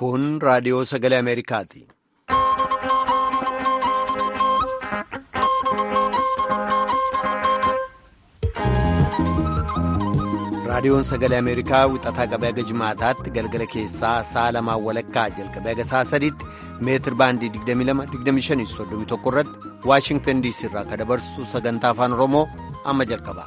Kun raadiyoo sagalee Ameerikaati. Raadiyoon sagalee Ameerikaa wixataa qabee haga jimaataatti galgala keessaa sa'a lamaan walakkaa jalqabee haga sa'a sadiitti meetir baandii 22-25-31 irratti Waashingtan diisii irraa kan dabarsu sagantaa afaan Oromoo amma jalqaba.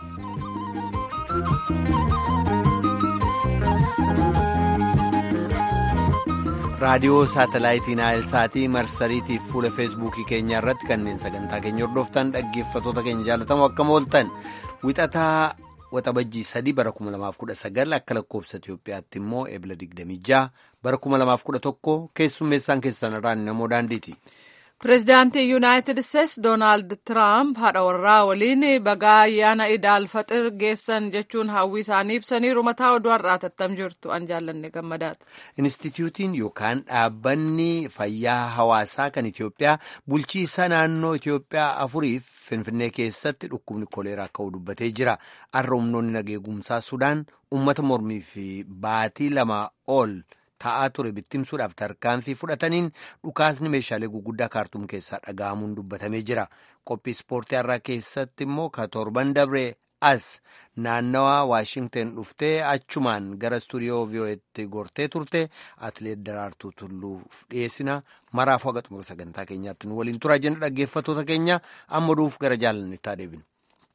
raadiyoo saatalaayitii naayilsaatii marsariitii fuula feesbuukii keenyaa irratti kanneen sagantaa keenya hordoftan dhaggeeffatoota keenya jaalatamoo akkam ooltan wixataa waxabajjii sadii bara 2019 akka lakkoobsa Itiyoophiyaatti immoo eebila 26 bara 2011 keessummeessaan keessan irraan namoo daandiiti. Pireezidaantii Yuunaayitid Isteetsi Doonaald Tiraamp haadha warraa waliin bagaa ayyaana idaal faxir geessan jechuun hawwii isaanii ibsaniiru mataa oduu har'aa tattam jirtu an jaallanne gammadaata. Inistituutiin yookaan dhaabbanni fayyaa hawaasaa kan Itiyoophiyaa bulchiisa naannoo Itiyoophiyaa afuriif Finfinnee keessatti dhukkubni koleeraa ka'uu dubbatee jira. Har'a humnoonni nageegumsaa Sudaan uummata mormii fi baatii lama ol. Ta'aa ture bittimsuudhaaf tarkaanfii fudhataniin dhukaasni meeshaalee guguddaa kaartuum keessaa dhaga'amuun dubbatamee jira. Qophii ispoortii har'aa keessatti immoo ka torban dabree as naannawaa Waashingten dhuftee achumaan gara istuudiyoo vii'oo'eetti gortee turte atileet Daraartuu Tulluuf dhiyeessina. Maraafuu haga xumura sagantaa keenyaatti nu waliin turaa jenna dhaggeeffattoota keenya amma duuf gara jaalannetti haa deebinu.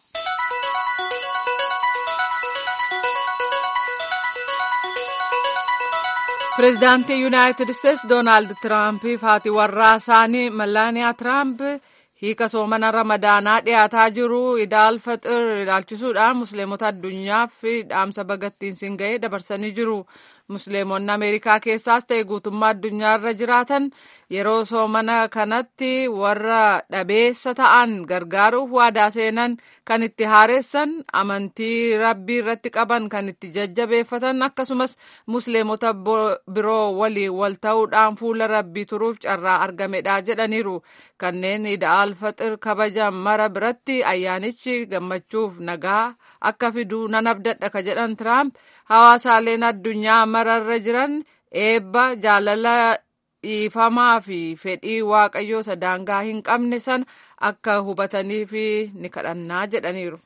Pireezidaantii Yuunaayitid Isteetsi Doonaald Tiraampiif haati warraa isaanii Mallaaniyaa Tiraamp hiika soomana ramadaanaa dhiyaataa jiru idaal faxir ilaalchisuudhaan musliimota addunyaaf dhaamsa bagattiin siin ga'ee dabarsanii jiru. Musliimonni Ameerikaa keessaas ta'e guutummaa addunyaarra jiraatan yeroo soomana kanatti warra dhabeessa ta'an gargaaruuf waadaa seenan kan itti haaressan amantii rabbii irratti qaban kan itti jajjabeeffatan akkasumas musliimota biroo waliin wal ta'uudhaan fuula rabbii turuuf carraa argamedha jedhaniiru. Kanneen idaal faxir kabajan mara biratti ayyaanichi gammachuuf nagaa akka fiduu nan abdadha ka jedhan Tiraamp hawaasaaleen addunyaa mararra jiran eebba jaalala dhiifamaa fi fedhii waaqayyoo sadaangaa hin qabne sana akka hubataniif ni kadhannaa jedhaniiru.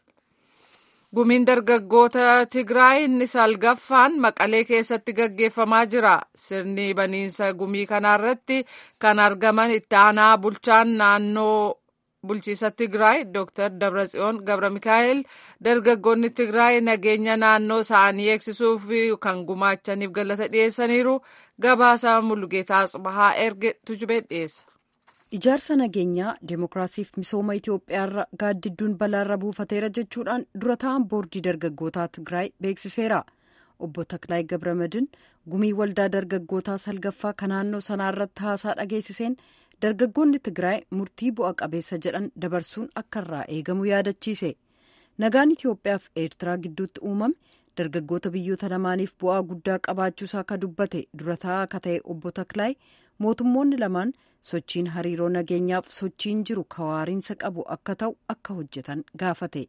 Gumiin dargaggoota Tigraay inni salgaffaan Maqalee keessatti gaggeeffamaa jira. Sirni baniinsa gumii kanarratti kan argaman itti aanaa bulchaan naannoo bulchiisa Tigraay Dr. Dabratsiyoon Gabra Mikaa'el dargaggoonni Tigraay nageenya naannoo isaanii eegsisuuf kan gumaachaniif galata dhiyeessaniiru. Gabaasa Mullugeetaa Tsibahaa erge tujubee dhiyeessa. Ijaarsa nageenyaa deemokiraasiif misooma Itoophiyaarra gaaddidduun balaarra buufateera jechuudhaan dura ta'an boordii dargaggootaa Tigraay beeksiseera. Obbo Taklaay Gabramadin gumii waldaa dargaggootaa salgaffaa kan naannoo sanaarratti haasaa dhageessiseen dargaggoonni Tigraay murtii bu'a qabeessa jedhan dabarsuun akka irraa eegamu yaadachiise. Nagaan Itoophiyaaf Eertiraa gidduutti uumame dargaggoota biyyoota lamaaniif bu'aa guddaa qabaachuusaa ka dubbate dura taa'aa akka ta'e obbo Taklaay mootummoonni lamaan sochiin hariiroo nageenyaaf sochiin jiru kawaariinsa qabu akka ta'u akka hojjetan gaafate.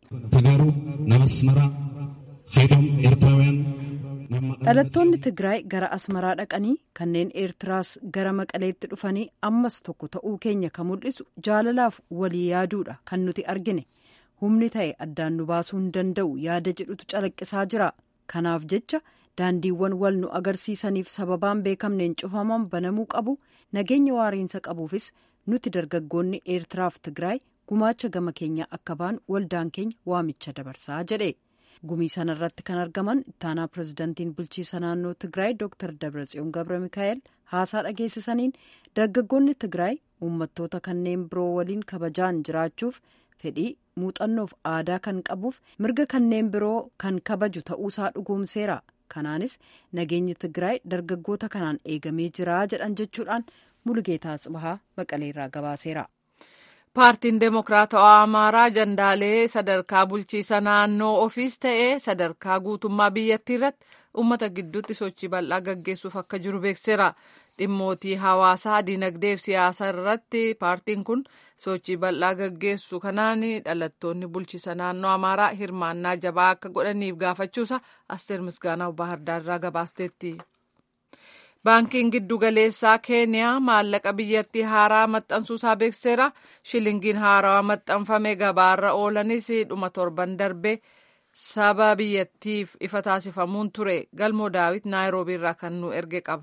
dhalattoonni tigraay gara asmaraa dhaqanii kanneen eertiraas gara maqaleetti dhufanii ammas tokko ta'uu keenya kan mul'isu jaalalaaf walii yaaduudha kan nuti argine humni ta'e addaan nu baasuu hin danda'u yaada jedhutu calaqqisaa jira kanaaf jecha daandiiwwan wal nu agarsiisaniif sababaan beekamneen cufaman banamuu qabu nageenya waariinsa qabuufis nuti dargaggoonni eertiraaf tigraay gumaacha gama keenya akka baanu waldaan keenya waamicha dabarsaa jedhe. gumii sana irratti kan argaman ittaanaa pirezidantiin bulchiisa naannoo tigraay dr dabratsiyoon gabra mikaa'el haasaa dhageessisaniin dargaggoonni tigraay uummattoota kanneen biroo waliin kabajaan jiraachuuf fedhii muuxannoof aadaa kan qabuuf mirga kanneen biroo kan kabaju ta'uusaa dhugoomseera kanaanis nageenyi tigraay dargaggoota kanaan eegamee jira jedhan jechuudhaan mulugeetaa tsibahaa maqaleerraa gabaaseera. paartiin deemokiraatawaa amaaraa ajandaalee sadarkaa bulchiisa naannoo ofiis ta'ee sadarkaa guutummaa biyyattii irratti uummata gidduutti sochii bal'aa gaggeessuuf akka jiru beekseera dhimmootii hawaasaa dinagdee fi siyaasa irratti paartiin kun sochii bal'aa gaggeessu kanaan dhalattoonni bulchiisa naannoo amaaraa hirmaannaa jabaa akka godhaniif gaafachuusa asteer misgaanaa bahardaarraa gabaasteetti. baankiin giddugaleessaa keeniyaa maallaqa biyyattii haaraa maxxansuusaa beekseera shilingiin haarawaa maxxanfame gabaarra oolanis dhuma torban darbe saba biyyattiif ifa taasifamuun ture galmoo daawit naayiroobii irraa kan nu erge qaba.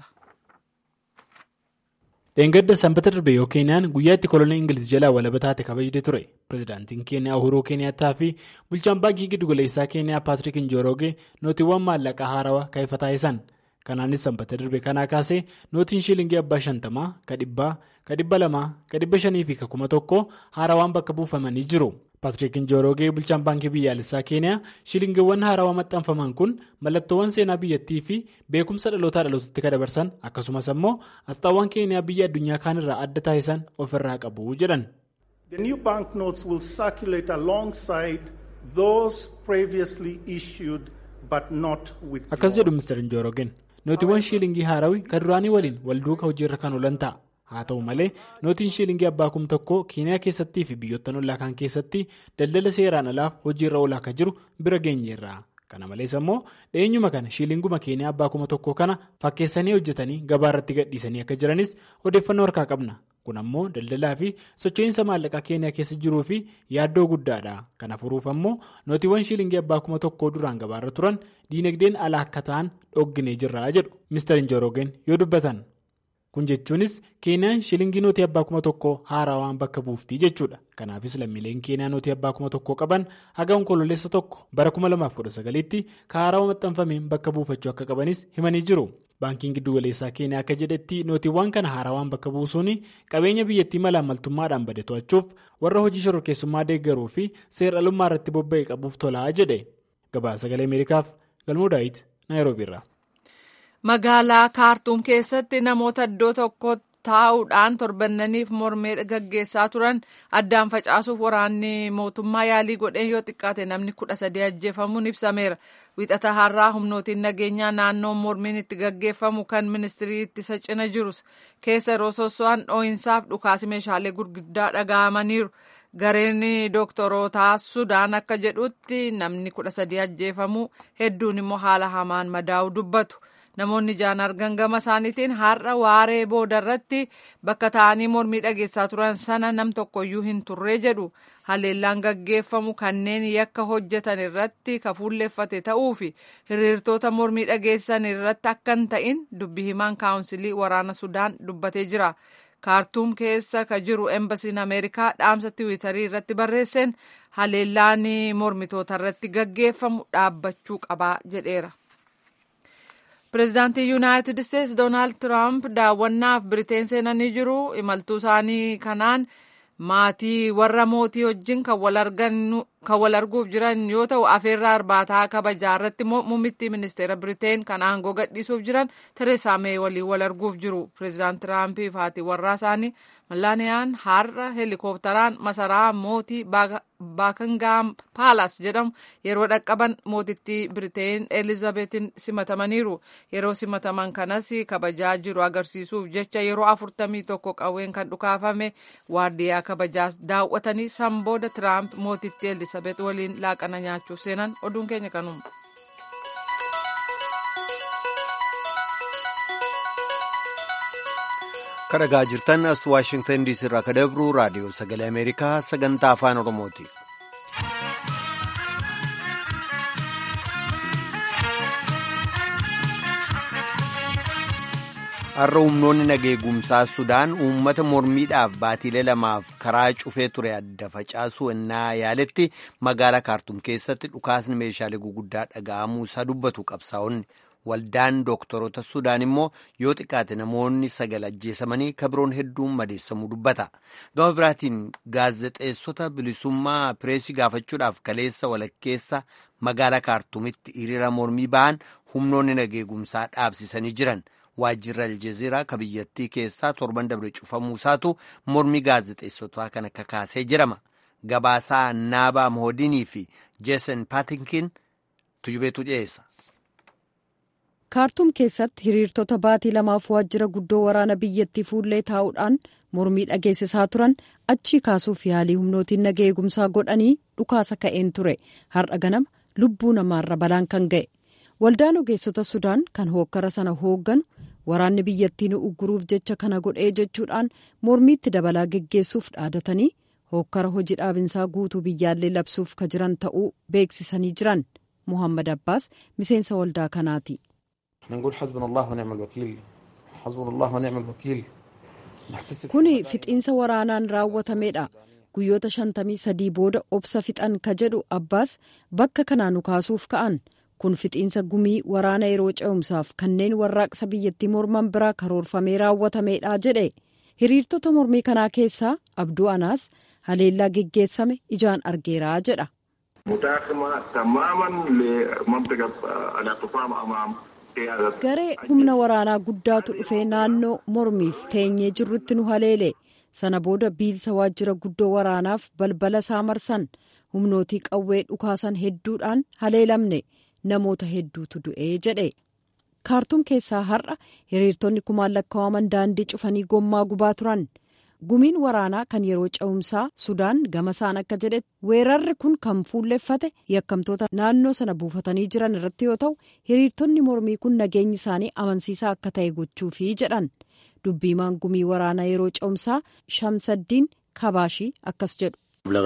dheengadda sanbata darbe yoo keeniyaan guyyaa itti kolonii ingiliz jalaa walaba taate kabajde ture pirezidaantiin keeniyaa uhuruu keeniyaattaa fi bulchaan baankii giddugaleessaa keeniyaa paatrik injoroogee nootiiwwan maallaqaa haarawaa kan ifa taasisan kanaanis sanbata darbe kanaa kaasee nootiin shiilingii abbaa shantamaa ka dhibbaa ka dhibba lamaa ka dhibba shanii fi ka kuma tokko haarawaan bakka buufamanii jiru. paatrik injoroogee bulchaan baankii biyyaalessaa keeniyaa shilingiiwwan haarawaa maxxanfaman kun mallattoowwan seenaa biyyattii fi beekumsa dhalootaa dhalootatti kan dabarsan akkasumas ammoo asxaawwan keeniyaa biyya addunyaa kaanirraa adda taasisan ofirraa qabu jedhan. The new banknotes will circulate alongside those previously issued but not withdrawn. akkas jedhu mr injoroogeen nootiiwwan shiilingii haarawii kan duraanii waliin walduuka hojiirra kan oolan ta'a. haa ta'u malee nootiin shiilingii abbaa kum tokkoo keeniyaa keessattii fi biyyoota ollaa kaan keessatti daldala seeraan alaaf hojiirra oolaa akka jiru bira geenyeerra kana malees ammoo dhiyeenyuma kana shiilinguma keeniyaa abbaa kuma tokkoo kana fakkeessanii hojjetanii gabaa irratti gadhiisanii akka jiranis odeeffannoo harkaa qabna kun ammoo daldalaa fi socho'iinsa maallaqaa keeniyaa keessa jiruu fi yaaddoo guddaadha kana furuuf ammoo nootiiwwan shiilingii abbaa kuma tokkoo duraan gabaarra turan diinagdeen alaa akka ta'an dhogginee jirra jedhu mister injoroogeen yoo dubbatan. kun jechuunis keeniyaan shilingii nootii abbaa kuma tokkoo haarawaan bakka buuftii jechuudha kanaafis lammiileen keeniyaa nootii abbaa kuma tokkoo qaban haga onkololeessa tokko bara 2019tti ka haarawaa maxxanfameen bakka buufachuu akka qabanis himanii jiru baankiin giddugaleessaa keeniyaa akka jedhetti nootiiwwan kana haarawaan bakka buusuun qabeenya biyyattii malaamaltummaadhaan bade to'achuuf warra hojii shororkeessummaa deeggaruu fi seeralummaa irratti bobba'e qabuuf tolaa jedhe gabaasa sagalee ameerikaaf galmoo daawit naayiroobiirra. magaalaa kaartuum keessatti namoota iddoo tokko taa'uudhaan torbannaniif mormee gaggeessaa turan addaan facaasuuf waraanni mootummaa yaalii godheen yoo xiqqaate namni kudha sadii ajjeefamuun ibsameera wixata har'aa humnootiin nageenyaa naannoo mormiin itti gaggeeffamu kan ministirii ittisa cina jirus keessa yeroo sosso'an dhoo'insaaf dhukaasi meeshaalee gurguddaa dhaga'amaniiru. gareen dooktorootaa sudaan akka jedhutti namni kudha sadii ajjeefamuu hedduun immoo haala hamaan madaa'u dubbatu. namoonni ijaan argan gama isaaniitiin har'a waaree boodarratti bakka ta'anii mormii dhageessaa turan sana nam tokkoyyuu hin turree jedhu haleellaan gaggeeffamu kanneen yakka hojjetan irratti kafuulleeffate ta'uu fi hiriirtoota mormii dhageessan irratti akka hin ta'in dubbi himaan kaawunsilii waraana sudaan dubbatee jira. kaartuum keessa ka jiru embasiin ameerikaa dhaamsa tiwiitarii irratti barreesseen haleellaan mormitoota irratti gaggeeffamu dhaabbachuu qabaa jedheera. pireezidaantii yuunaayitid isteetsi doonaald tiraamp daawwannaaf biriteen seenanii jiru imaltuu isaanii kanaan maatii warra mootii wajjin kan wal arguuf jiran yoo ta'u afeerraa arbaataa kabajaa irratti muummittii ministeera biriteen kan aangoo gadhiisuuf jiran tereesaa mee waliin wal arguuf jiru pireezidaant tiraampiif haati warraa isaanii mallaaniyaan har'a heelikooptaraan masaraa mootii baakangaam paalaas jedhamu yeroo dhaqqaban mootittii biriteen elizabeetin simatamaniiru yeroo simataman kanas kabajaa jiru agarsiisuuf jecha yeroo afurtamii tokko qawween kan dhukaafame waardiyaa kabajaas daawwatanii san booda tiraamp mootittii elizabeet waliin laaqana nyaachuuf seenan oduun keenya kanuma. kadhagaa jirtan as waashingtan diisii irraa ka dabru raadiyoo sagalee ameerikaa sagantaa afaan oromooti. har'a humnoonni nageegumsaa sudaan uummata mormiidhaaf baatiilee lamaaf karaa cufee ture adda facaasuu ennaa yaaletti magaalaa kaartum keessatti dhukaasni meeshaalee guguddaa dhaga'amuu isaa dubbatu qabsaa'onni. waldaan dooktorota sudaan immoo yoo xiqqaate namoonni sagal ajjeesamanii kabiroon hedduun madeessamuu dubbata gama biraatiin gaazexeessota bilisummaa pireesii gaafachuudhaaf kaleessa walakkeessa magaalaa kaartumitti hiriira mormii ba'an humnoonni nageegumsaa dhaabsisanii jiran waajjirri aljeziiraa ka biyyattii keessaa torban dabre cufamuusaatu mormii gaazexeessotaa kana kakaasee jedhama gabaasaa naabaa mohodinii fi jeesen paatinkin tujubeetu dhiyeessa. kaartuum keessatti hiriirtota baatii lamaaf waajjira guddoo waraana biyyattii fuullee taa'uudhaan mormii dhageessisaa turan achii kaasuuf yaalii humnootiin nagaa eegumsaa godhanii dhukaasa ka'een ture har'a ganama lubbuu namaarra balaan kan ga'e waldaan ogeessota sudaan kan hookkara sana hoogganu waraanni biyyattii nu ugguruuf jecha kana godhee jechuudhaan mormiitti dabalaa geggeessuuf dhaadatanii hookkara hojii dhaabinsaa guutuu biyyaallee labsuuf ka jiran ta'uu beeksisanii jiran muhammad abbaas miseensa waldaa kanaati. kuni fixiinsa waraanaan raawwatameedha guyyoota shantamii sadii booda obsa fixan ka jedhu abbaas bakka kanaa nu kaasuuf ka'an kun fixiinsa gumii waraana yeroo ce'umsaaf kanneen warraaqsa biyyattii morman biraa karoorfamee raawwatameedha jedhe hiriirtota mormii kanaa keessaa abduu anaas haleellaa geggeessame ijaan argeeraa jedha. garee humna waraanaa guddaatu dhufee naannoo mormiif teenyee jirrutti nu haleele sana booda biilsa waajjira guddoo waraanaaf balbala isaa marsan humnootii qawwee dhukaasan hedduudhaan haleelamne namoota hedduutu du'ee jedhe kaartuum keessaa har'a hiriirtonni kumaan lakkaa'aman daandii cufanii gommaa gubaa turan gumiin waraanaa kan yeroo ce'umsaa sudaan gamasaan akka jedhetti weerarri kun kan fuulleffate yakkamtoota naannoo sana buufatanii jiran irratti yoo ta'u hiriirtonni mormii kun nageenyi isaanii amansiisaa akka ta'e gochuufi jedhan dubbiimaan gumii waraanaa yeroo ce'umsaa shamsaddiin kabaashii akkas jedhu.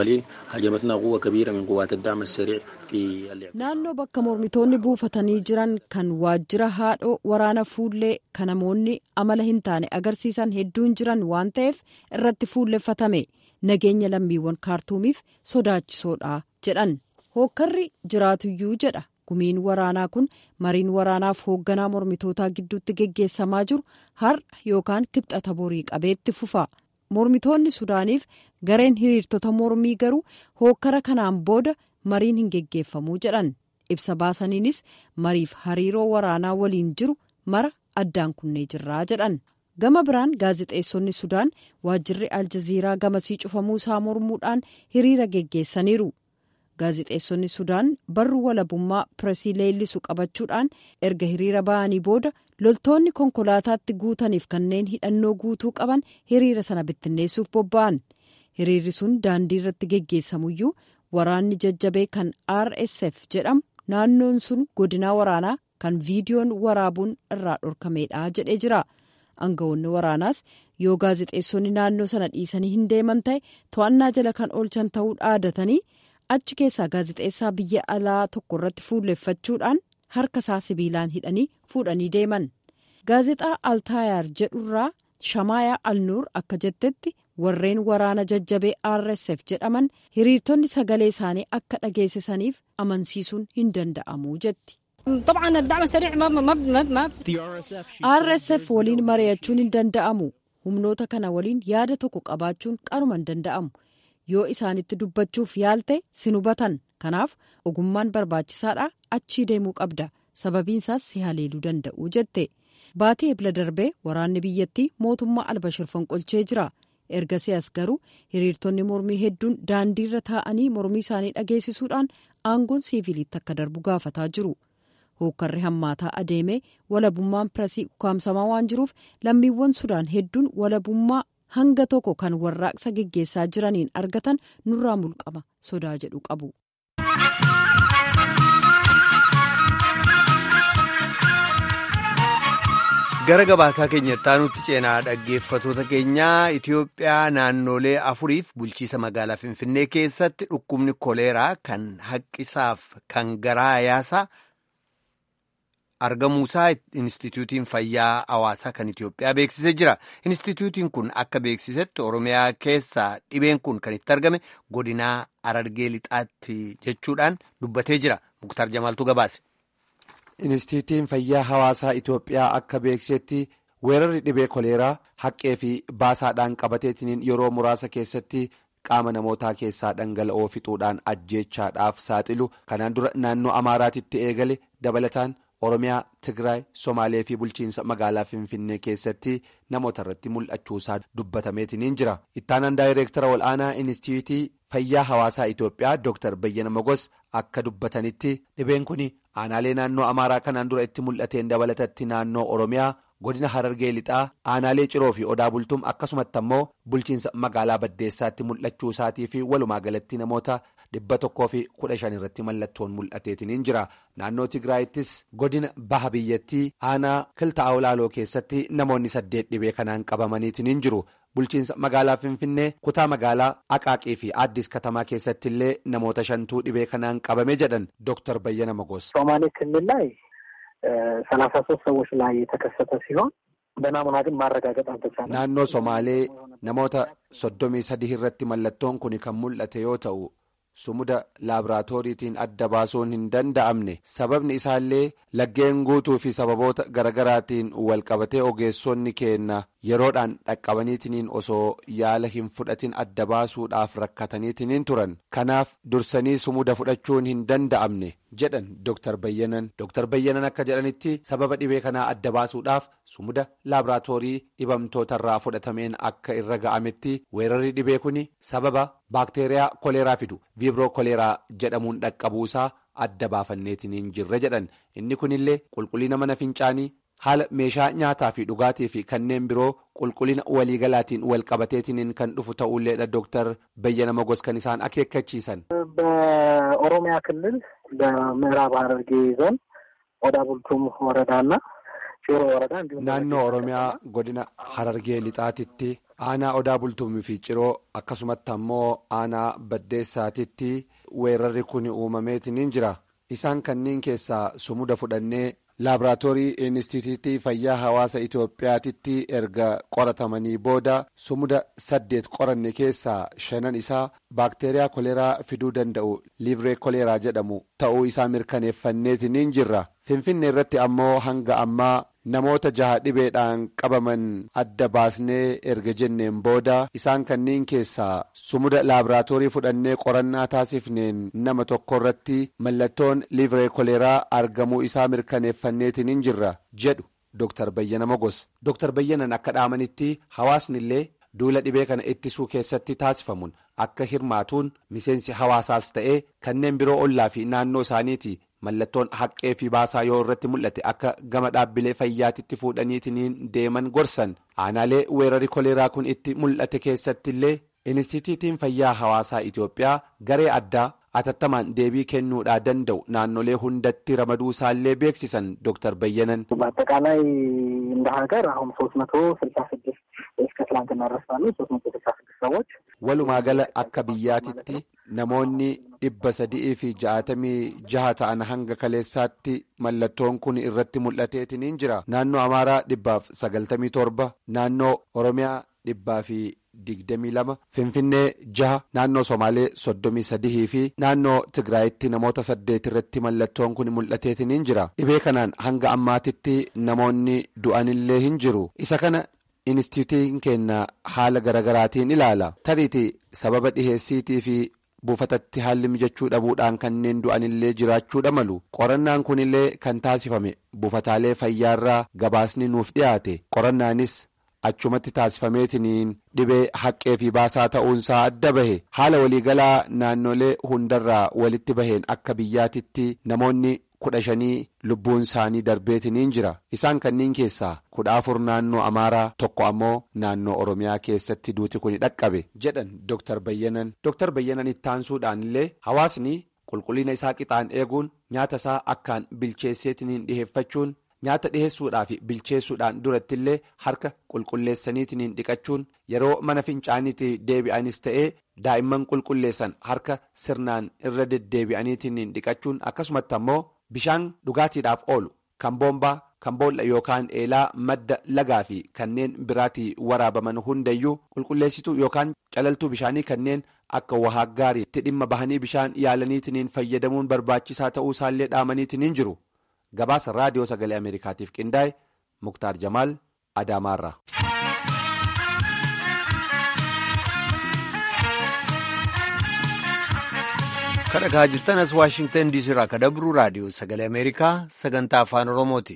naannoo bakka mormitoonni buufatanii jiran kan waajjira haadhoo waraana fuullee kan namoonni amala hin taane agarsiisan hedduun jiran waan ta'eef irratti fuulleffatame nageenya lammiiwwan kaartuumiif sodaachisoodha jedhan hookkarri jiraatuyyuu jedha gumiin waraanaa kun mariin waraanaaf hoogganaa mormitootaa gidduutti geggeessamaa jiru har'a yookaan kibxata borii qabeetti fufa. mormitoonni sudaaniif gareen hiriirtota mormii garuu hookkara kanaan booda mariin hin geggeeffamuu jedhan ibsa baasaniinis mariif hariiroo waraanaa waliin jiru mara addaan kunnee jirraa jedhan gama biraan gaazexeessonni sudaan waajjirri aljaziiraa gamasii cufamuu isaa mormuudhaan hiriira geggeessaniiru gaazexeessonni sudaan barru walabummaa piresii leellisu qabachuudhaan erga hiriira ba'anii booda loltoonni konkolaataatti guutaniif kanneen hidhannoo guutuu qaban hiriira sana bittinneessuuf bobba'an hiriirri sun daandii irratti geggeessamuyyuu waraanni jajjabee kan rsf jedhamu naannoon sun godinaa waraanaa kan viidiyoon waraabuun irraa dhorkameedha jedhee jira aangawoonni waraanaas yoo gaazexeessonni naannoo sana dhiisanii hin deeman ta'e to'annaa jala kan oolchan ta'uu dhaadatanii achi keessaa gaazexeessaa biyya alaa tokko irratti fuulleffachuudhaan harka isaa sibiilaan hidhanii fuudhanii deeman gaazexaa altaayaar jedhurraa shamaayaa alnuur akka jettetti warreen waraana jajjabee rsf jedhaman hiriirtonni sagalee isaanii akka dhageessisaniif amansiisuun hin danda'amu jetti. rsf waliin mari'achuun hin danda'amu humnoota kana waliin yaada tokko qabaachuun qaruma hin danda'amu. yoo isaanitti dubbachuuf yaalte sin hubatan kanaaf ogummaan barbaachisaadha achii deemuu qabda sababiinsaas si haleeluu danda'u jette baatii ebla darbee waraanni biyyattii mootummaa albashir fonqolchee jira ergasii as garuu hiriirtonni mormii hedduun daandiirra taa'anii mormii isaanii dhageessisuudhaan aangoon siiviiliitti akka darbu gaafataa jiru hookkarri hammaataa adeemee walabummaan piresii ukkaamsamaa waan jiruuf lammiiwwan sudaan hedduun walabummaa hanga tokko kan warraaqsa geggeessaa jiraniin argatan nurraa mulqama sodaa jedhu qabu. gara gabaasaa keenyatti aanutti ceenaa dhaggeeffatoota keenyaa Itoophiyaa naannolee afuriif bulchiisa magaalaa Finfinnee keessatti dhukkubni koleeraa kan haqqisaaf kan garaa yaasaa argamuusaa Inistituutiin Fayyaa Hawaasaa kan Itoophiyaa beeksisee jira. Inistituutiin kun akka beeksisetti Oromiyaa keessaa dhibeen kun kan itti argame godinaa Arargee Lixaatti jechuudhaan dubbatee jira. Muktar Jamaaltu gabaase. Inistituutiin Fayyaa Hawaasaa Itoophiyaa akka beeksisetti weerarri dhibee koleeraa haqqee fi baasaadhaan qabateetiin yeroo muraasa keessatti qaama namootaa keessaa dhangala'oo fixuudhaan ajjeechaadhaaf saaxilu kanaan dura naannoo Amaaraatitti eegale dabalataan. Oromiyaa, Tigraay, Somaalee fi bulchiinsa magaalaa Finfinnee keessatti namoota irratti mul'achuusaa dubbatameetiin jira. Ittaanaan daayireektara ol'aanaa Inistituutii Fayyaa Hawaasaa Itoophiyaa Dr. Bayyana Mogos akka dubbatanitti dhibeen kun aanaalee naannoo Amaaraa kanaan dura itti mul'ateen dabalatatti naannoo Oromiyaa godina Harargee Lixaa aanaalee Ciroo fi Odaa Bultuum akkasumatti ammoo bulchiinsa magaalaa Baddeessaatti mul'achuu isaatii fi walumaa galatti namoota dhibba tokkoo fi kudha shan irratti mallattoon mul'ateetiniin jira naannoo tigraayittis godina baha biyyattii aanaa kilta awlaaloo keessatti namoonni saddeet dhibee kanaan qabamaniitiniin jiru bulchiinsa magaalaa finfinnee kutaa magaalaa aqaaqii fi addis katamaa keessatti illee namoota shantuu dhibee kanaan qabame jedhan dooktar bayyana magos. ሶማሌ ክልል ላይ ሰላሳ ሶስት ሰዎች ላይ የተከሰተ ሲሆን በናሙና ግን ማረጋገጥ አልተቻለም። naannoo somaalee namoota soddomii sadii irratti mallattoon kun kan mul'ate yoo ta'u sumuda laaboraatooriitiin adda baasuun hin danda'amne sababni isaallee laggeen guutuu fi sababoota garagaraatiin walqabatee ogeessonni keenna yeroodhaan dhaqqabaniitiniin osoo yaala hin fudhatin adda baasuudhaaf rakkataniitiniin turan kanaaf dursanii sumuda fudhachuun hin danda'amne jedhan dooktar bayyanan dooktar bayyanan akka jedhanitti sababa dhibee kanaa adda baasuudhaaf sumuda laaboraatoorii dhibamtootarraa fudhatameen akka irra ga'ametti weerarri dhibee kun sababa baakteeriyaa koleeraa fidu viibiroo koleeraa jedhamuun dhaqqabuusaa adda baafanneetiniin jirra jedhan inni kunillee qulqullina mana fincaanii haala meeshaa nyaataa fi dhugaatii fi kanneen biroo qulqullina waliigalaatiin walqabateetiniin kan dhufu ta'ulleedha dooktar bayyana magos kan isaan akeekkachiisan. በኦሮሚያ ክልል በምዕራብ ሐረርጌ ዞን ኦዳ ቡልቱም ወረዳና ጭሮ ወረዳ እንዲሁም naannoo oromiyaa godina harargee lixaatitti aanaa odaa bultumii fi ciroo akkasumatti ammoo aanaa baddeessaatitti weerarri kun uumameetiniin jira isaan kanneen keessaa sumuda fudhannee laaboraatoorii inistituutii fayyaa hawaasa itiyoophiyaatitti erga qoratamanii booda sumuda saddeet qoranne keessaa shanan isaa baakteeriyaa koleeraa fiduu danda'u liivree koleeraa jedhamu ta'uu isaa mirkaneeffanneetiniin jirra finfinne irratti ammoo hanga ammaa namoota jaha dhibeedhaan qabaman adda baasnee erga jenneen booda isaan kanneen keessaa sumuda laaboraatoorii fudhannee qorannaa taasifneen nama tokko irratti mallattoon liivree koleeraa argamuu isaa mirkaneeffanneetiniin jirra jedhu dooktar bayyana mogos dooktar bayyanan akka dhaamanitti hawaasni illee duula dhibee kana ittisuu keessatti taasifamuun akka hirmaatuun miseensi hawaasaas ta'ee kanneen biroo ollaa fi naannoo isaaniiti. mallattoon haqqee fi baasaa yoo irratti mul'ate akka gama dhaabbilee fayyaatitti fuudhaniitiniin deeman gorsan aanaalee weerarri koleeraa kun itti mul'ate keessatti illee inistituutiin fayyaa hawaasaa itiyoophiyaa garee addaa atattamaan deebii kennuudhaa danda'u naannolee hundatti ramaduu isaallee beeksisan dooktar bayyanan. በአጠቃላይ እንደ ሀገር አሁን ሶስት መቶ ስልሳ ስድስት እስከ ትላንትና ድረስ ባሉ ሶስት መቶ ስልሳ ስድስት ሰዎች walumaa gala akka biyyaatitti namoonni dhibba sadii fi ja'atamii jaha ta'an hanga kaleessaatti mallattoon kun irratti mul'ateetiniin jira naannoo amaaraa dhibbaaf sagaltamii torba naannoo oromiyaa dhibbaa fi digdamii lama finfinnee jaha naannoo somaalee soddomii sadihii fi naannoo tigraayitti namoota saddeet irratti mallattoon kun mul'ateetiniin jira dhibee kanaan hanga ammaatitti namoonni du'anillee hin jiru isa kana. inistituutiin keenya haala garagaraatiin ilaala tariiti sababa dhiheessiitii fi buufatatti haalli mijachuu dhabuudhaan kanneen du'anillee jiraachuudha malu qorannaan kunillee kan taasifame buufataalee fayyaarraa gabaasni nuuf dhiyaate qorannaanis achumatti taasifameetiniin dhibee haqqee fi baasaa ta'uunsaa adda bahe haala waliigalaa naannolee hundarraa walitti baheen akka biyyaatitti namoonni. kudha shanii lubbuun isaanii darbeetiniin jira isaan kanneen keessaa kudha afur naannoo amaaraa tokko ammoo naannoo oromiyaa keessatti duuti kun dhaqqabe jedhan dooktar bayyanan dooktar bayyanan ittaansuudhaan illee hawaasni qulqullina isaa qixaan eeguun nyaata isaa akkaan bilcheesseetiniin dhiheeffachuun nyaata dhiheessuudhaa fi bilcheessuudhaan duratti illee harka qulqulleessaniitiniin dhiqachuun yeroo mana fincaaniitti deebi'anis ta'ee daa'imman qulqulleessan harka sirnaan irra deddeebi'aniitiniin dhiqachuun akkasumatti ammoo. bishaan dhugaatiidhaaf oolu kan boombaa kan boolla yookaan eelaa madda lagaa fi kanneen biraatii waraabaman hundayyuu qulqulleessituu yookaan calaltuu bishaanii kanneen akka wahaa gaariitti dhimma bahanii bishaan yaalaniitiniin fayyadamuun barbaachisaa ta'uu isaallee dhaamaniitiniin jiru gabaasa raadiyoo sagalee ameerikaatiif qindaa'e muktaar jamaal adaamaarra. kadhagaa jirtan as waashingtan diisii irraa kadabru raadiyoo sagalee ameerikaa sagantaa afaan oromooti.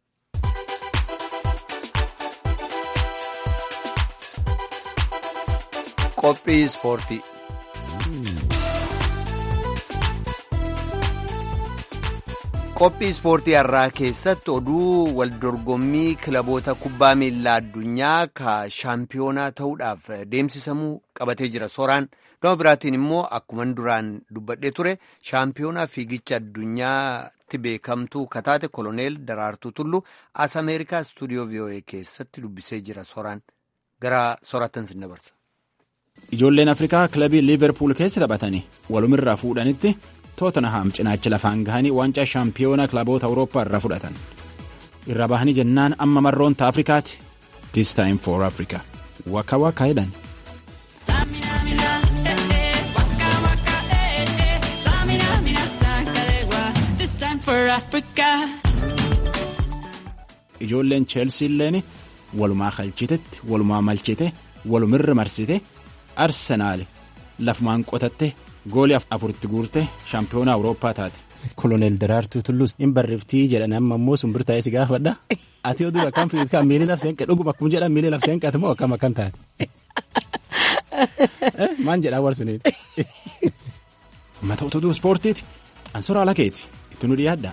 qophii ispoortii. qophii ispoortii har'aa keessatti oduu waldorgommii kilaboota kubbaa miilaa addunyaa ka shaampiyoonaa ta'uudhaaf deemsisamuu qabatee jira sooraan gama biraatiin immoo akkuman duraan dubbadhee ture shaampiyoonaa fiigicha addunyaatti beekamtuu kataate koloneel daraartuu tullu as ameerikaa istuudiyoo voa keessatti dubbisee jira sooraan gara soorattan sin dabarsa. ijoolleen afrikaa kilabii liiverpuul keessa taphatanii walumirraa fuudhanitti. tootanaham cinaacha lafaan gahanii waancaa shaampiyoona kilaboota awurooppaa irraa fudhatan irra bahanii jennaan amma marroonta afrikaati this time for africa waka waka jedhan ijoolleen cheelsiilleen walumaa kalchitetti walumaa malchite walumirra marsite arsenaal lafumaan qotatte goolii afuritti guurte shaampiyoona awurooppaa taate. koloneel daraartuu tulluus hin barreeftii jedhan amma immoo sun birtaa'ee si gaafadha ati oduu akkam fiigikaa miilii lafseen qe dhuguma akkuma jedhan miilii lafseen qate moo akkam akkan taate. maan jedhaa warsuniin. mata utuduu ispoortiiti ansoraa lakeeti itti nu dhiyaadha.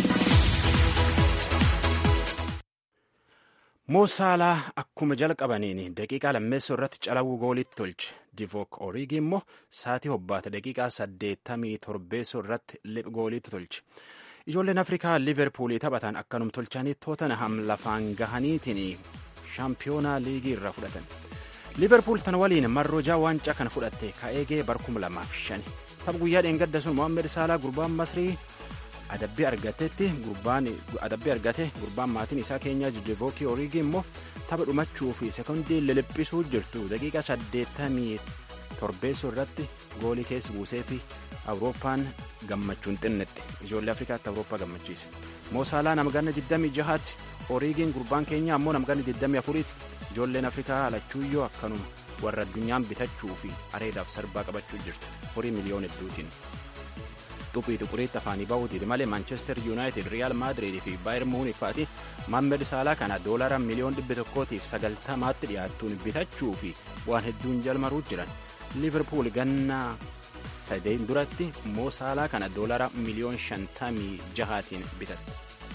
Moosaalaa akkuma jalqabaniin daqiiqaa lammeessoo irratti calawuu gooliitti tolche divook oriigi immoo saatii hobbaate daqiiqaa saddeettamii torbeessoo irratti lip gooliitti tolche ijoolleen afrikaa liiverpuulii taphatan akkanum tolchanii tootanaham lafaan gahaniitiin shaampiyoonaa liigii irraa fudhatan liiverpuul tan waliin marroojaa waancaa kana fudhatte ka'eegee bar kuma lamaaf shani tapha guyyaa dheengadda sun mohammed saalaa gurbaan masrii adabbii argatetti gurbaan adabbii argate gurbaan maatiin isaa keenyaa divook oriigi immoo tapha dhumachuu fi sekondii liliphisuu jirtu daqiiqa saddeettamii torbeessoo irratti goolii keessa buusee fi awurooppaan gammachuun xinnette ijoollee afrikaatti awurooppaa gammachiise moosaalaa namganna 26tti oriigiin gurbaan keenyaa ammoo namganna 24tti ijoolleen afrikaa alachuuyyoo akkanuma warra addunyaan bitachuu fi areedaaf sarbaa qabachuu jirtu horii miliyoona hedduutiin. xuphii xuquriitti afaanii bahuutiin malee maanchestar yuunaayitid riyaal maadiriid fi baayir muunik fa'aati maammed saalaa kana doolara miliyoon dhibba tokkootiif sagaltamaatti dhiyaattuun bitachuu fi waan hedduun jalmaruu jiran liiverpuul ganna sadeen duratti moo saalaa kana doolara miliyoon shantamii jahaatiin bitatte.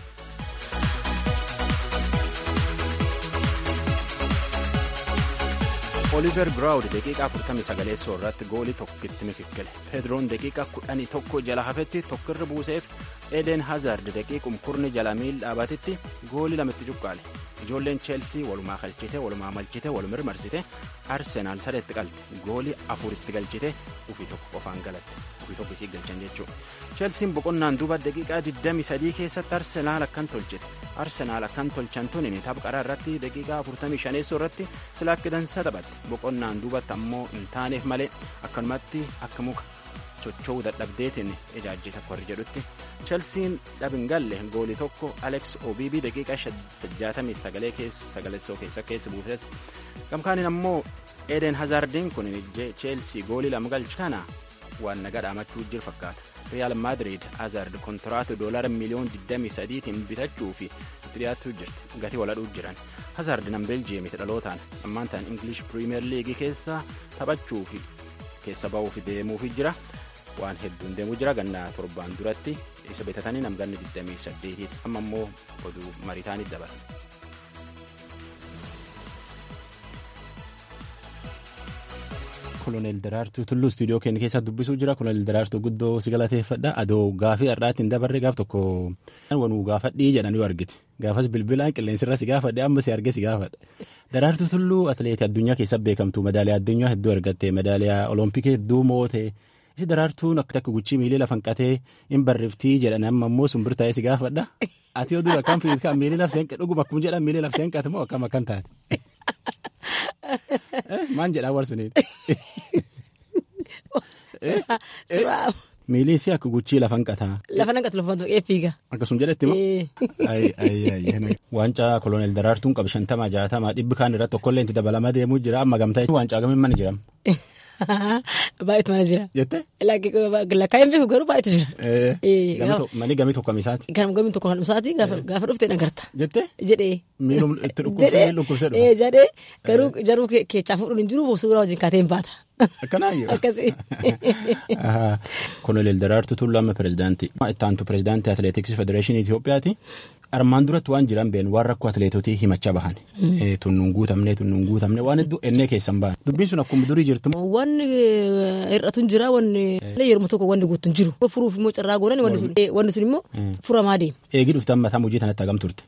oliver giraawud daqiiqaa 49 irratti goolii tokkitti mikikkile pedroon daqiiqa 11 jala hafetti tokkirra buuseef eden hazard daqiiqum kurni jala miil dhaabatetti goolii lamatti cuqqaale ijoolleen cheelsii walumaa kalchite walumaa malchite walumir marsite arsenaal sadeetti qalte goolii afuritti galchite ufii tokko qofaan galatte ufii tokko isii galchan jechuudha cheelsiin boqonnaan duuba daqiiqaa 23 keessatti arsenaal akkan tolchite arsenaal akkan tolchan tunin tapha qaraa irratti daqiiqaa 45 irratti sila akka dansa taphatte boqonnaan duubatti ammoo hin taaneef malee akkanumatti akka muka socho'uu dadhabdeetiin ijaajjita warri jedhutti chelsiin dhabin galle goolii tokko alex obiibii daqiiqaa 69 keessa keessa buufate gamkaaniin ammoo eden hazardiin kun cheelsii goolii lama galche kana waan nagaa dhaamachuu jiru fakkaata riyaal maadiriid hazard kontiraata doolara miliyoon 23tiin bitachuu fi itti dhiyaachuu jirti gatii waladhuu jiran hazard nam beeljiyeemiti dhalootaan ammaan ta'an ingilish piriimeer liigii keessa taphachuu fi keessa ba'uuf deemuufi jira waan hedduun deemuu jira gannaa torbaan duratti isa bitatanii namganni 28 amma immoo oduu maritaanii dabala. koloneel daraartuu tulluu istuudiyoo keenya keessa dubbisuu jira koloneel daraartuu guddoo si galateeffadha adoo gaafii har'aatiin dabarre gaaf tokko wanuu gaafadhii jedhan yoo argite gaafas bilbilaan qilleensirra si gaafadhe amma si arge si gaafadha daraartuu tulluu atileetii addunyaa keessa beekamtu madaaliyaa addunyaa hedduu argatte madaaliyaa olompikii hedduu moote isi daraartuun akka takka guchii miilii lafan qatee hin barriftii jedhan amma immoo sun birtaa'ee si gaafadha ati oduu akkam fiigikaa miilii lafseen dhuguma akkuma jedhan miilii lafseen qate moo akkam akkan taate. Maan jedhaa warsuniin. Miilii si akka guchii lafan qataa. Lafa nan qatu lafa tuqee fiiga. Akkasuma jedhetti moo. Waancaa koloneel daraartuun qabu shantama jaatama dhibbi kaan irratti tokkollee itti dabalamaa deemuu jira amma gamtaa waancaa gamiin mana jiram. Baay'eetu mana jira. Jettee. Lakkaa'een beeku garuu baay'eetu jira. Manii gamii tokko misaati. Gamii tokko kan misaati gaafa dhuftee dhagarta. Jettee. Jedhee. Miilum itti dhukkubsee dhukkubsee dhufa. Jedhee garuu jaruu keechaa fuudhuun hin jiru suuraa wajjin kaatee hin baata. Akkanaayyuu. Akkasii. Koloneel Daraartuu Tulluu amma pirezidaantii. Itti aantu pirezidaantii Atileetiksii Federeeshinii Itoophiyaati. Armaan duratti waan jiran beenu waan rakkoo atileetotii himachaa bahan. Tunnuun guutamne tunnuun guutamne waan hedduu ennee keessan bahan. Dubbiin sun akkuma durii jirtu. Wanni hir'atu hin jira wanni yeroo tokko wanni guutu hin jiru. Furuuf immoo carraa goonan wanni sun immoo furamaa deema. Eegi dhuftan mataa hojii kanatti hagam turte.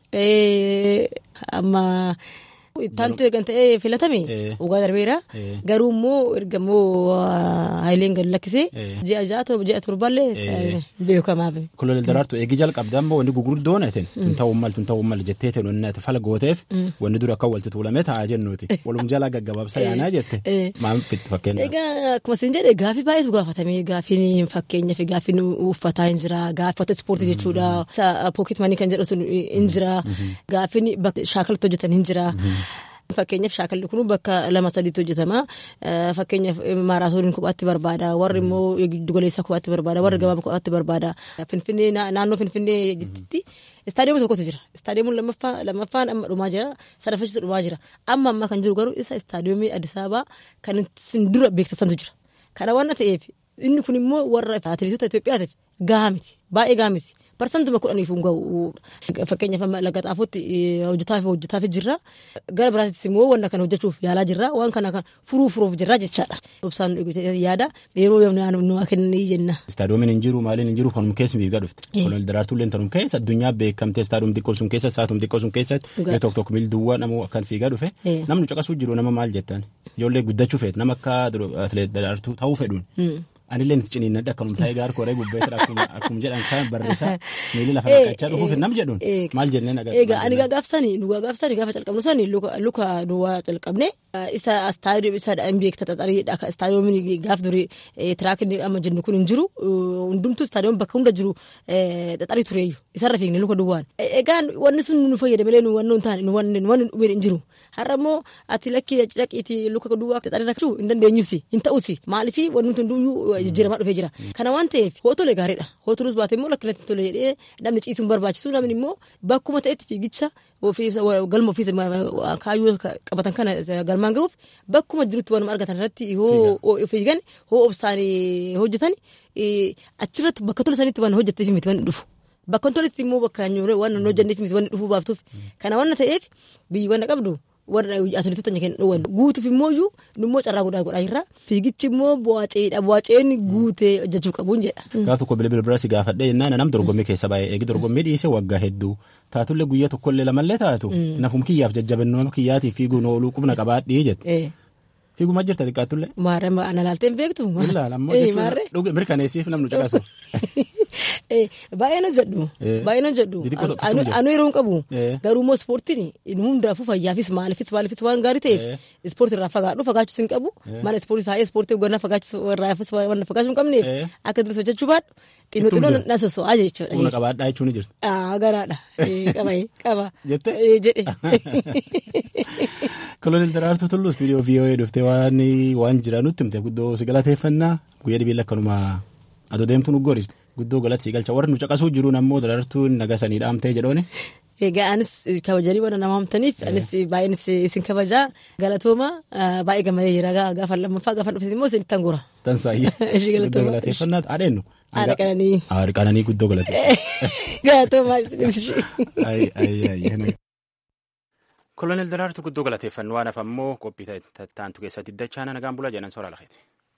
Amma. Taantu ergan ta'ee filatame dhugaa darbeera. Garuu immoo erga immoo Hayileen gadi lakkisee ji'a ja'a ji'a torbaallee beekamaaf. Koloneel Daraartuu eegi jalqabdaa immoo wanni gugurdoon eteen tun ta'uu mal tun ta'uu mal jettee teen wanni ati fala gooteef wanni dura akka walitti tuulame taa'aa jennuuti. Walum jalaa gaggabaabsa yaanaa jette maal fitti fakkeenya. Egaa akkuma isin jedhe gaafii baay'eetu gaafatame gaafiin fakkeenyaaf gaafiin uffataa hin jira gaafata ispoortii jechuudha. Pooket manii kan jedhu sun hin jira gaafiin shaakalatti hojjetan hin jira. Fakkeenyaaf shaakalli kun bakka lama sadiitti hojjetama. Fakkeenyaaf maaraatooniin kophaatti barbaada. Warri immoo giddugaleessaa kophaatti barbaada. Warri gabaabaa kophaatti barbaada. Finfinnee naannoo Finfinnee jirti. Istaadiyoomii tokkotu jira. Istaadiyoomiin lammaffaan amma dhumaa jira. Sadaffachiisu dhumaa jira. Amma ammaa kan jiru garuu isa istaadiyoomii Addis Ababaa kan isin dura beeksisantu jira. Kana waan ta'eef inni kun immoo warra atileetota Itoophiyaatiif gahaa miti. Baay'ee gahaa miti. Parsantuma kudhaniif hin gahu. Fakkeenyaaf laga xaafotti hojjetaaf hojjetaaf jirra. Gara biraattis immoo wanta kana hojjechuuf yaalaa jirra. Waan kana kan furuu furuuf jirra jechaadha. Obsaan yaada yeroo nu kennanii jenna. Istaadiyoomiin hin jiru maaliin hin jiru kanuma keessa fiigaa dhufte. Koloneel Daraartuu illee tanuma keessa addunyaa beekamtee istaadiyoom xiqqoo sun keessa saatum xiqqoo sun keessatti yoo tokko tokko miil duwwaa namoo akkan fiigaa dhufe namni caqasuu jiru nama maal jettan ijoollee guddachuu feet nama akka atileet Daraartuu ta'uu fedhuun. Anillee nuti ciniinnadha akkanuma taa'ee gaar koree gubbeessira akkuma jedhan kan barreessaa miilli lafa naqachaa dhufuuf nam jedhuun maal jennee nagaa. Egaa ani gaafsani nu gaafsani gaafa calqabnu sani luka duwwaa calqabne isa istaadiyoom isa hin beekta xaxariidha istaadiyoomiin gaaf durii tiraakiin amma jennu kun hin jiru hundumtuu istaadiyoom bakka hunda jiru xaxarii tureeyyu isarra fiigne luka duwwaan. Egaa wanni sun nu fayyada malee nu wanni hin taane nu wanni dhumeen hin jiru. Har'a immoo ati lakkii dhaqiitii luka duwwaa xaxarii rakkachuu hin dandeenyusi hin ta'usi maaliifii wanni nuti hunduyyuu jijjiiramaa dhufee jira. Kana waan ta'eef hootole gaariidha. Hootolus baate immoo lakkinatti tole jedhee namni ciisuun barbaachisu namni immoo bakkuma ta'etti fiigicha galma ofiis kaayyoo qabatan kana galmaan gahuuf bakkuma jirutti waan argatan irratti hoo fiigan hoo obsaan hojjetan achirratti bakka tole sanitti waan hojjetteef miti waan dhufu. Bakka toletti immoo bakka waan hojjenneef miti waan dhufuu baaftuuf. Kana waan ta'eef biyyi waan qabdu. warra atileetota keenya dhowwan guutuuf immoo iyyuu nummoo carraa godhaa godhaa jirra fiigichi immoo bu'aaceedha bu'aaceen guutee hojjechuu qabuun jedha. Gaaf tokko bilbila bira si gaafadhee jennaan nam dorgommii keessa baay'ee eegi dorgommii dhiisee waggaa hedduu taatullee guyyaa tokkollee lamallee taatu nafum kiyyaaf jajjabannoo nama kiyyaatiif fiiguun ooluu qubna qabaadhii jette. Fiiguma jirta xiqqaattullee. Maarree ana laaltee hin beektu. Ilaala ammoo jechuun mirkaneessiif namni caqasu. Baay'een hojjedhu. Baay'een hojjedhu. Anu yeroo hin qabu. Garuu immoo ispoortiin hundaafuu fayyaafis maaliifis maaliifis waan gaarii ta'eef ispoortii irraa fagaadhu fagaachuu hin qabu. Mana ispoortii taa'ee ispoortii gannaa fagaachuu irraafis waan fagaachuu hin qabneef akka duris hojjechuu baadhu. Xinnoo xinnoo na soso'aa jechuudha. Humna qabaadhaa jechuun ni jirti. Garaadha. Qaba qaba. Jettee. Jedhe. Koloneel Daraartuu Tulluu istuudiyoo VOA dhuftee waan waan jira nutti himte guddoo si galateeffannaa guyyaa dhibiilla akkanuma adoo deemtu nu goris guddoo galata si galcha warra nu caqasuu jiruun ammoo Daraartuun nagasanii dhaamtee jedhoone. Egaa anis kabajanii waan nama hamtaniif anis baay'een isin kabajaa galatooma baay'ee gammadee jira gaafa lammaffaa gaafa dhufte immoo isin tangura. Tansaayye. Guddoo galateeffannaa haadheennu. Haadha qananii. Haadha qananii guddoo galateeffannaa. Galatoomaa isinis. Koloneel Daraartuu guddoo galateeffannoo waan hafammoo qophii taantu keessatti dachaana nagaan bulaa jedhan soora lakeeti.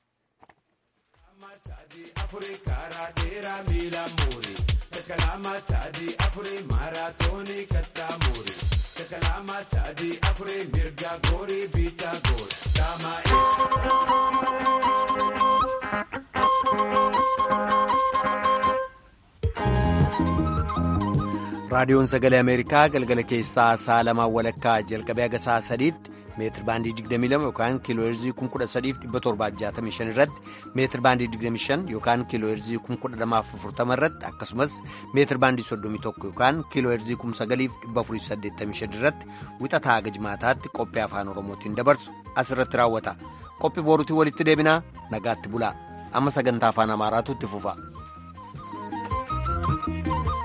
Kalama sadi afuri maratoni katamuri. Kalama sadi afuri mirga gori bita gori. Dama raadiyoon sagalee ameerikaa galgala keessaa sa'a lamaa walakkaa jalqabee haga sa'a sadiitti meetir baandii 22 yookaan kiilooheerzii 13765 irratti meetir baandii 25 yookaan kiilooheerzii 12040 irratti akkasumas meetir baandii 31 yookaan kiilooheerzii 9485 irratti wixataa haga jimaataatti qophii afaan oromootiin dabarsu asirratti raawwata qophii boorutii walitti deebinaa nagaatti bulaa amma sagantaa afaan amaaraatu itti fufa.